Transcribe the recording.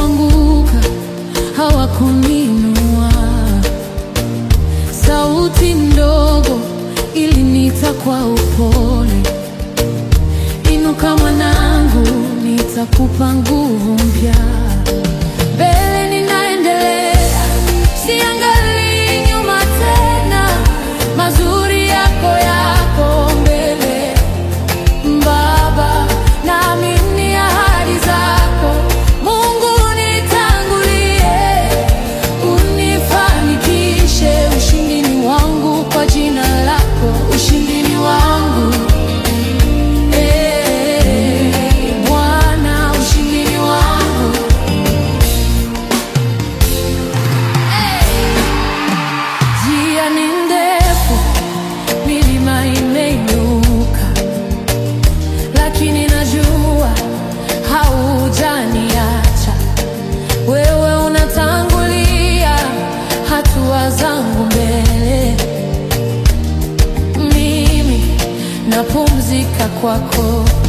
nilipoanguka hawakuninua, sauti ndogo iliniita kwa upole, inuka mwanangu, nitakupa nguvu mpya. Mbele ninaendelea, siangalii nyuma tena, mazuri yako yako mbele Baba, naamini ahadi zako. Mungu nitangulie, unifanikishe. Ushindi ni wangu kwa jina lako, ushindi ni wangu Eh, Bwana, ushindi ni wangu Njia ni ndefu, milima imeinuka lakini najua haujaniacha. Wewe unatangulia hatua zangu mbele, mimi napumzika kwako.